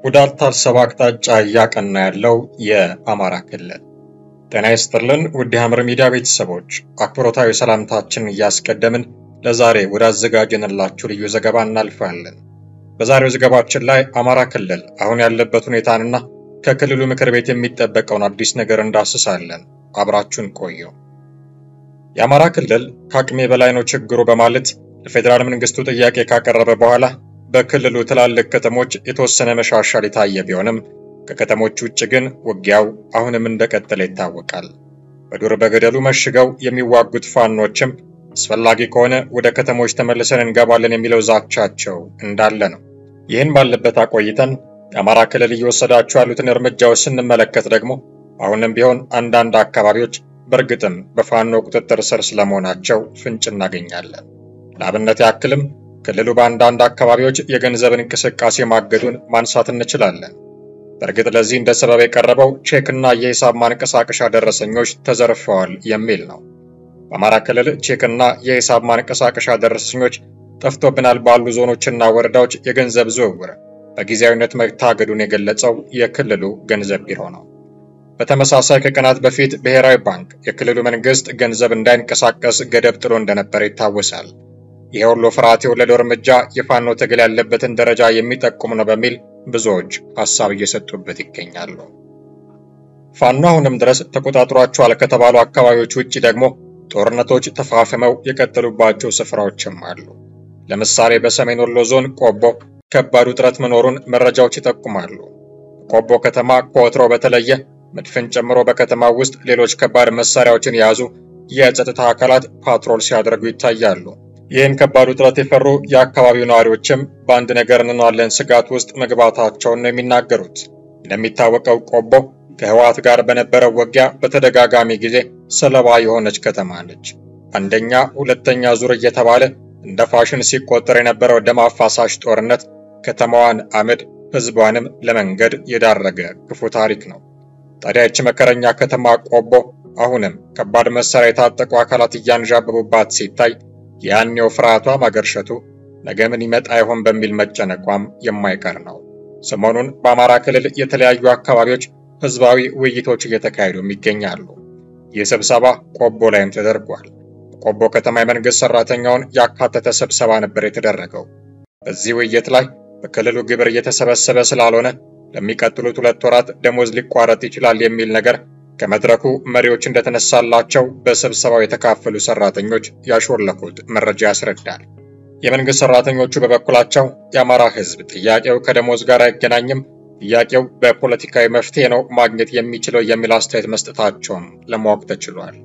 ወዳልታሰበ አቅጣጫ እያቀና ያለው የአማራ ክልል። ጤና ይስጥልን ውድ የሐመር ሚዲያ ቤተሰቦች፣ አክብሮታዊ ሰላምታችን እያስቀደምን ለዛሬ ወዳዘጋጀንላችሁ ልዩ ዘገባ እናልፋለን። በዛሬው ዘገባችን ላይ አማራ ክልል አሁን ያለበት ሁኔታንና ከክልሉ ምክር ቤት የሚጠበቀውን አዲስ ነገር እንዳስሳለን። አብራችሁን ቆዩ። የአማራ ክልል ከአቅሜ በላይ ነው ችግሩ በማለት ለፌዴራል መንግስቱ ጥያቄ ካቀረበ በኋላ በክልሉ ትላልቅ ከተሞች የተወሰነ መሻሻል የታየ ቢሆንም ከከተሞች ውጭ ግን ውጊያው አሁንም እንደቀጠለ ይታወቃል። በዱር በገደሉ መሽገው የሚዋጉት ፋኖችም አስፈላጊ ከሆነ ወደ ከተሞች ተመልሰን እንገባለን የሚለው ዛቻቸው እንዳለ ነው። ይህን ባለበት አቆይተን የአማራ ክልል እየወሰዳቸው ያሉትን እርምጃዎች ስንመለከት ደግሞ አሁንም ቢሆን አንዳንድ አካባቢዎች በእርግጥም በፋኖ ቁጥጥር ስር ስለመሆናቸው ፍንጭ እናገኛለን። ለአብነት ያክልም ክልሉ በአንዳንድ አካባቢዎች የገንዘብን እንቅስቃሴ ማገዱን ማንሳት እንችላለን። በእርግጥ ለዚህ እንደ ሰበብ የቀረበው ቼክና የሂሳብ ማንቀሳቀሻ ደረሰኞች ተዘርፈዋል የሚል ነው። በአማራ ክልል ቼክና የሂሳብ ማንቀሳቀሻ ደረሰኞች ጠፍቶብናል ባሉ ዞኖችና ወረዳዎች የገንዘብ ዝውውር በጊዜያዊነት መታገዱን የገለጸው የክልሉ ገንዘብ ቢሮ ነው። በተመሳሳይ ከቀናት በፊት ብሔራዊ ባንክ የክልሉ መንግስት ገንዘብ እንዳይንቀሳቀስ ገደብ ጥሎ እንደነበር ይታወሳል። ይሄ ሁሉ ፍርሃት የወለደው እርምጃ የፋኖ ትግል ያለበትን ደረጃ የሚጠቁም ነው በሚል ብዙዎች ሀሳብ እየሰጡበት ይገኛሉ። ፋኖ አሁንም ድረስ ተቆጣጥሯቸዋል ከተባሉ አካባቢዎች ውጭ ደግሞ ጦርነቶች ተፋፍመው የቀጠሉባቸው ስፍራዎችም አሉ። ለምሳሌ በሰሜን ወሎ ዞን ቆቦ ከባድ ውጥረት መኖሩን መረጃዎች ይጠቁማሉ። ቆቦ ከተማ ከወትሮ በተለየ መድፍን ጨምሮ በከተማው ውስጥ ሌሎች ከባድ መሳሪያዎችን የያዙ የጸጥታ አካላት ፓትሮል ሲያደርጉ ይታያሉ። ይህን ከባድ ውጥረት የፈሩ የአካባቢው ነዋሪዎችም በአንድ ነገር እንኗለን ስጋት ውስጥ መግባታቸውን ነው የሚናገሩት። እንደሚታወቀው ቆቦ ከህወሓት ጋር በነበረው ውጊያ በተደጋጋሚ ጊዜ ሰለባ የሆነች ከተማ ነች። አንደኛ፣ ሁለተኛ ዙር እየተባለ እንደ ፋሽን ሲቆጠር የነበረው ደም አፋሳሽ ጦርነት ከተማዋን አመድ ህዝቧንም ለመንገድ የዳረገ ክፉ ታሪክ ነው። ታዲያ ይህች መከረኛ ከተማ ቆቦ አሁንም ከባድ መሳሪያ የታጠቁ አካላት እያንዣበቡባት ሲታይ ያኔው ፍርሃቷ ማገርሸቱ ነገ ምን ይመጣ ይሆን በሚል መጨነቋም የማይቀር ነው። ሰሞኑን በአማራ ክልል የተለያዩ አካባቢዎች ህዝባዊ ውይይቶች እየተካሄዱም ይገኛሉ። ይህ ስብሰባ ቆቦ ላይም ተደርጓል። ቆቦ ከተማ የመንግስት ሰራተኛውን ያካተተ ስብሰባ ነበር የተደረገው። በዚህ ውይይት ላይ በክልሉ ግብር እየተሰበሰበ ስላልሆነ ለሚቀጥሉት ሁለት ወራት ደሞዝ ሊቋረጥ ይችላል የሚል ነገር ከመድረኩ መሪዎች እንደተነሳላቸው በስብሰባው የተካፈሉ ሰራተኞች ያሾለኩት መረጃ ያስረዳል። የመንግስት ሰራተኞቹ በበኩላቸው የአማራ ህዝብ ጥያቄው ከደሞዝ ጋር አይገናኝም፣ ጥያቄው በፖለቲካዊ መፍትሄ ነው ማግኘት የሚችለው የሚል አስተያየት መስጠታቸውን ለማወቅ ተችሏል።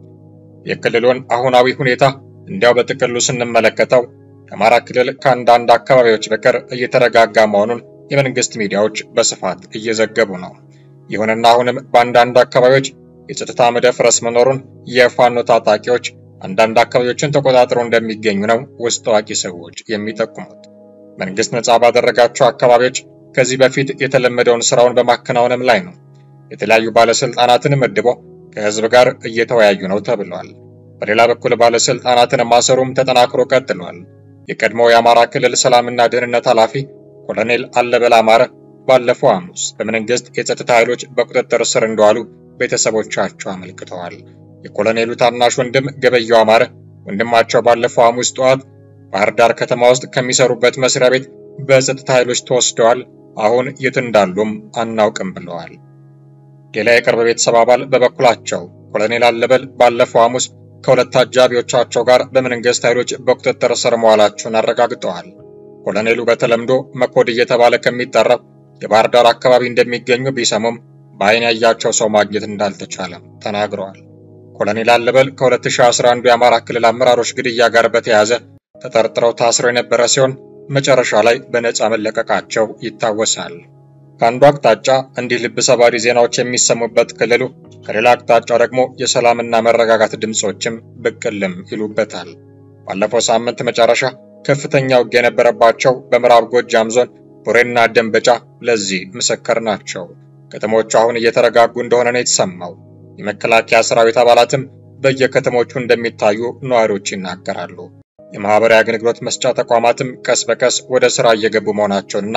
የክልሉን አሁናዊ ሁኔታ እንዲያው በጥቅሉ ስንመለከተው የአማራ ክልል ከአንዳንድ አካባቢዎች በቀር እየተረጋጋ መሆኑን የመንግስት ሚዲያዎች በስፋት እየዘገቡ ነው። ይሁንና አሁንም በአንዳንድ አካባቢዎች የጸጥታ መደፍረስ መኖሩን የፋኖ ታጣቂዎች አንዳንድ አካባቢዎችን ተቆጣጥረው እንደሚገኙ ነው ውስጥ አዋቂ ሰዎች የሚጠቁሙት። መንግስት ነጻ ባደረጋቸው አካባቢዎች ከዚህ በፊት የተለመደውን ስራውን በማከናወንም ላይ ነው። የተለያዩ ባለስልጣናትን መድቦ ከህዝብ ጋር እየተወያዩ ነው ተብሏል። በሌላ በኩል ባለስልጣናትን ማሰሩም ተጠናክሮ ቀጥሏል። የቀድሞው የአማራ ክልል ሰላምና ደህንነት ኃላፊ ኮሎኔል አለበል አማረ ባለፈው ሐሙስ በመንግስት የጸጥታ ኃይሎች በቁጥጥር ስር እንደዋሉ ቤተሰቦቻቸው አመልክተዋል። የኮሎኔሉ ታናሽ ወንድም ገበያው አማረ ወንድማቸው ባለፈው ሐሙስ ጠዋት ባህር ዳር ከተማ ውስጥ ከሚሰሩበት መስሪያ ቤት በጸጥታ ኃይሎች ተወስደዋል። አሁን የት እንዳሉም አናውቅም ብለዋል። ሌላ የቅርብ ቤተሰብ አባል በበኩላቸው ኮሎኔል አለበል ባለፈው ሐሙስ ከሁለት አጃቢዎቻቸው ጋር በመንግስት ኃይሎች በቁጥጥር ስር መዋላቸውን አረጋግጠዋል። ኮሎኔሉ በተለምዶ መኮድ እየተባለ ከሚጠራው የባህር ዳር አካባቢ እንደሚገኙ ቢሰሙም በአይን ያያቸው ሰው ማግኘት እንዳልተቻለም ተናግረዋል። ኮሎኔል አለበል ከ2011 የአማራ ክልል አመራሮች ግድያ ጋር በተያያዘ ተጠርጥረው ታስረው የነበረ ሲሆን መጨረሻ ላይ በነፃ መለቀቃቸው ይታወሳል። ከአንዱ አቅጣጫ እንዲህ ልብ ሰባሪ ዜናዎች የሚሰሙበት ክልሉ፣ ከሌላ አቅጣጫ ደግሞ የሰላምና መረጋጋት ድምፆችም ብቅልም ይሉበታል። ባለፈው ሳምንት መጨረሻ ከፍተኛ ውጊያ የነበረባቸው በምዕራብ ጎጃም ዞን ቡሬና ደንበጫ ለዚህ ምስክር ናቸው። ከተሞቹ አሁን እየተረጋጉ እንደሆነ ነው የተሰማው። የመከላከያ ሰራዊት አባላትም በየከተሞቹ እንደሚታዩ ነዋሪዎች ይናገራሉ። የማህበራዊ አገልግሎት መስጫ ተቋማትም ቀስ በቀስ ወደ ስራ እየገቡ መሆናቸውንና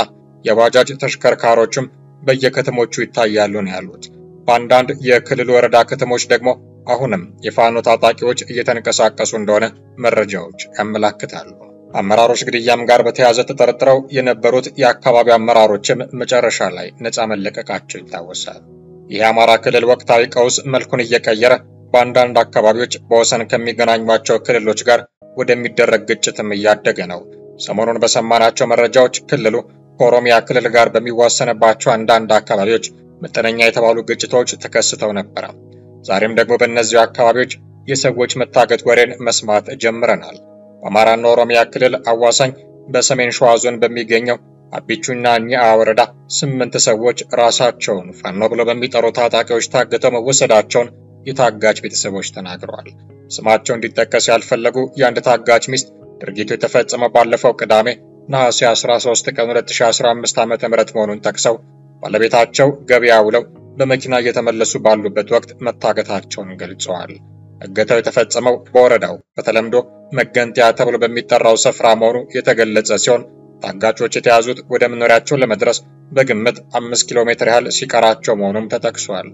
የባጃጅ ተሽከርካሪዎችም በየከተሞቹ ይታያሉ ነው ያሉት። በአንዳንድ የክልል ወረዳ ከተሞች ደግሞ አሁንም የፋኖ ታጣቂዎች እየተንቀሳቀሱ እንደሆነ መረጃዎች ያመላክታሉ። አመራሮች ግድያም ጋር በተያያዘ ተጠርጥረው የነበሩት የአካባቢው አመራሮችም መጨረሻ ላይ ነፃ መለቀቃቸው ይታወሳል። ይህ የአማራ ክልል ወቅታዊ ቀውስ መልኩን እየቀየረ በአንዳንድ አካባቢዎች በወሰን ከሚገናኟቸው ክልሎች ጋር ወደሚደረግ ግጭትም እያደገ ነው። ሰሞኑን በሰማናቸው መረጃዎች ክልሉ ከኦሮሚያ ክልል ጋር በሚዋሰንባቸው አንዳንድ አካባቢዎች መጠነኛ የተባሉ ግጭቶች ተከስተው ነበረ። ዛሬም ደግሞ በእነዚሁ አካባቢዎች የሰዎች መታገት ወሬን መስማት ጀምረናል። በአማራና ኦሮሚያ ክልል አዋሳኝ በሰሜን ሸዋ ዞን በሚገኘው አቢቹና ኒአ ወረዳ ስምንት ሰዎች ራሳቸውን ፋኖ ብለው በሚጠሩ ታጣቂዎች ታግተው መወሰዳቸውን የታጋች ቤተሰቦች ተናግረዋል። ስማቸው እንዲጠቀስ ያልፈለጉ የአንድ ታጋች ሚስት ድርጊቱ የተፈጸመው ባለፈው ቅዳሜ ነሐሴ 13 ቀን 2015 ዓ.ም መሆኑን ጠቅሰው ባለቤታቸው ገበያ ውለው በመኪና እየተመለሱ ባሉበት ወቅት መታገታቸውን ገልጸዋል። እገታው የተፈጸመው በወረዳው በተለምዶ መገንጠያ ተብሎ በሚጠራው ስፍራ መሆኑ የተገለጸ ሲሆን ታጋቾች የተያዙት ወደ መኖሪያቸው ለመድረስ በግምት አምስት ኪሎ ሜትር ያህል ሲቀራቸው መሆኑም ተጠቅሷል።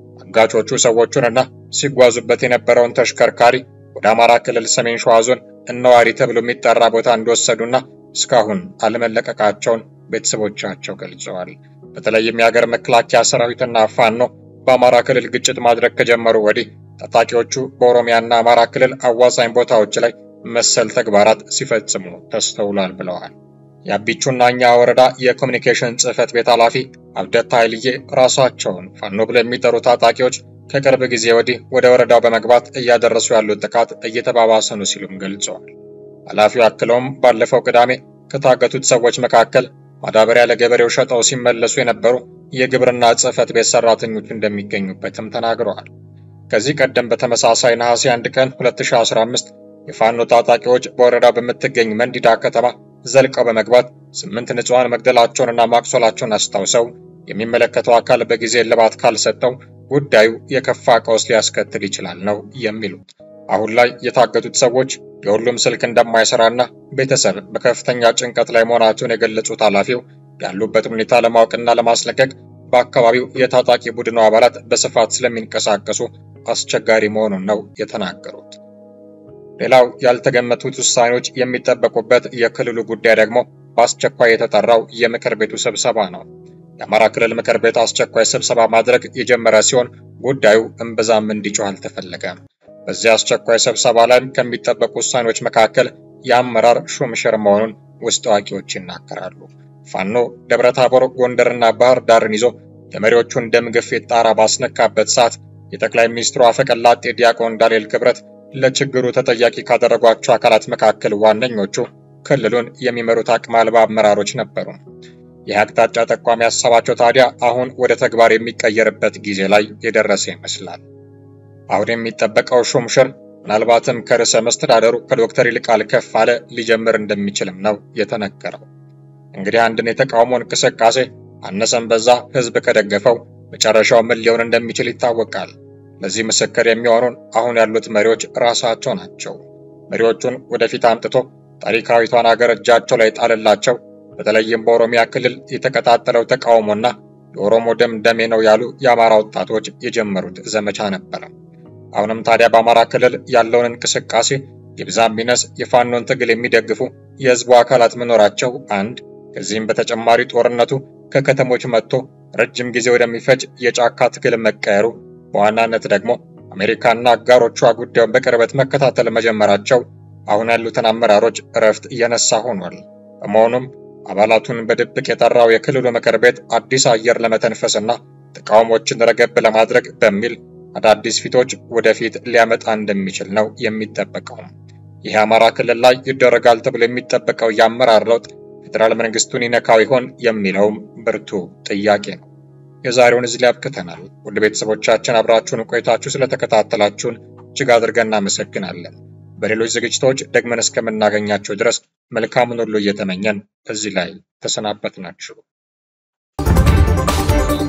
አጋቾቹ ሰዎቹንና ሲጓዙበት የነበረውን ተሽከርካሪ ወደ አማራ ክልል ሰሜን ሸዋ ዞን እነዋሪ ተብሎ የሚጠራ ቦታ እንደወሰዱና እስካሁን አለመለቀቃቸውን ቤተሰቦቻቸው ገልጸዋል። በተለይም የሀገር መከላከያ ሰራዊትና ፋኖ በአማራ ክልል ግጭት ማድረግ ከጀመሩ ወዲህ ታጣቂዎቹ በኦሮሚያና አማራ ክልል አዋሳኝ ቦታዎች ላይ መሰል ተግባራት ሲፈጽሙ ተስተውሏል ብለዋል። የአቢቹና እኛ ወረዳ የኮሚኒኬሽን ጽሕፈት ቤት ኃላፊ አብደታ ኃይልዬ ራሳቸውን ፋኖ ብለው የሚጠሩ ታጣቂዎች ከቅርብ ጊዜ ወዲህ ወደ ወረዳው በመግባት እያደረሱ ያሉት ጥቃት እየተባባሰ ነው ሲሉም ገልጸዋል። ኃላፊው አክለውም ባለፈው ቅዳሜ ከታገቱት ሰዎች መካከል ማዳበሪያ ለገበሬው ሸጠው ሲመለሱ የነበሩ የግብርና ጽሕፈት ቤት ሰራተኞች እንደሚገኙበትም ተናግረዋል። ከዚህ ቀደም በተመሳሳይ ነሐሴ 1 ቀን 2015 የፋኖ ታጣቂዎች በወረዳው በምትገኝ መንዲዳ ከተማ ዘልቀው በመግባት ስምንት ንጹሐን መግደላቸውንና ማቁሰላቸውን አስታውሰው የሚመለከተው አካል በጊዜ እልባት ካልሰጠው ጉዳዩ የከፋ ቀውስ ሊያስከትል ይችላል ነው የሚሉት። አሁን ላይ የታገቱት ሰዎች የሁሉም ስልክ እንደማይሰራና ቤተሰብ በከፍተኛ ጭንቀት ላይ መሆናቸውን የገለጹት ኃላፊው ያሉበትን ሁኔታ ለማወቅና ለማስለቀቅ በአካባቢው የታጣቂ ቡድኑ አባላት በስፋት ስለሚንቀሳቀሱ አስቸጋሪ መሆኑን ነው የተናገሩት። ሌላው ያልተገመቱት ውሳኔዎች የሚጠበቁበት የክልሉ ጉዳይ ደግሞ በአስቸኳይ የተጠራው የምክር ቤቱ ስብሰባ ነው። የአማራ ክልል ምክር ቤት አስቸኳይ ስብሰባ ማድረግ የጀመረ ሲሆን ጉዳዩ እምብዛም እንዲጮህ አልተፈለገም። በዚህ አስቸኳይ ስብሰባ ላይም ከሚጠበቁ ውሳኔዎች መካከል የአመራር ሹምሽር መሆኑን ውስጥ አዋቂዎች ይናገራሉ። ፋኖ ደብረ ታቦር፣ ጎንደርና ባህር ዳርን ይዞ የመሪዎቹን ደም ግፊት ጣራ ባስነካበት ሰዓት የጠቅላይ ሚኒስትሩ አፈቀላጤ ዲያቆን ዳንኤል ክብረት ለችግሩ ተጠያቂ ካደረጓቸው አካላት መካከል ዋነኞቹ ክልሉን የሚመሩት አቅመ አልባ አመራሮች ነበሩ። ይህ አቅጣጫ ጠቋሚ ሀሳባቸው ታዲያ አሁን ወደ ተግባር የሚቀየርበት ጊዜ ላይ የደረሰ ይመስላል። አሁን የሚጠበቀው ሹምሽር ምናልባትም ከርዕሰ መስተዳደሩ ከዶክተር ይልቃል ከፋለ ሊጀምር እንደሚችልም ነው የተነገረው። እንግዲህ አንድን የተቃውሞ እንቅስቃሴ አነሰም በዛ ህዝብ ከደገፈው መጨረሻው ምን ሊሆን እንደሚችል ይታወቃል። ለዚህ ምስክር የሚሆኑን አሁን ያሉት መሪዎች ራሳቸው ናቸው። መሪዎቹን ወደፊት አምጥቶ ታሪካዊቷን ሀገር እጃቸው ላይ ጣልላቸው። በተለይም በኦሮሚያ ክልል የተቀጣጠለው ተቃውሞና የኦሮሞ ደም ደሜ ነው ያሉ የአማራ ወጣቶች የጀመሩት ዘመቻ ነበረ። አሁንም ታዲያ በአማራ ክልል ያለውን እንቅስቃሴ ይብዛም ቢነስ የፋኖን ትግል የሚደግፉ የህዝቡ አካላት መኖራቸው አንድ፣ ከዚህም በተጨማሪ ጦርነቱ ከከተሞች መጥቶ ረጅም ጊዜ ወደሚፈጅ የጫካ ትግል መቀየሩ በዋናነት ደግሞ አሜሪካና አጋሮቿ ጉዳዩን በቅርበት መከታተል መጀመራቸው አሁን ያሉትን አመራሮች እረፍት እየነሳ ሆኗል። በመሆኑም አባላቱን በድብቅ የጠራው የክልሉ ምክር ቤት አዲስ አየር ለመተንፈስና ተቃውሞችን ረገብ ለማድረግ በሚል አዳዲስ ፊቶች ወደፊት ሊያመጣ እንደሚችል ነው የሚጠበቀው። ይህ አማራ ክልል ላይ ይደረጋል ተብሎ የሚጠበቀው የአመራር ለውጥ ፌዴራል መንግስቱን ይነካው ይሆን የሚለውም ብርቱ ጥያቄ ነው። የዛሬውን እዚህ ላይ አብቅተናል። ውድ ቤተሰቦቻችን አብራችሁን ቆይታችሁ ስለተከታተላችሁን እጅግ አድርገን እናመሰግናለን። በሌሎች ዝግጅቶች ደግመን እስከምናገኛቸው ድረስ መልካሙን ሁሉ እየተመኘን እዚህ ላይ ተሰናበትናችሁ።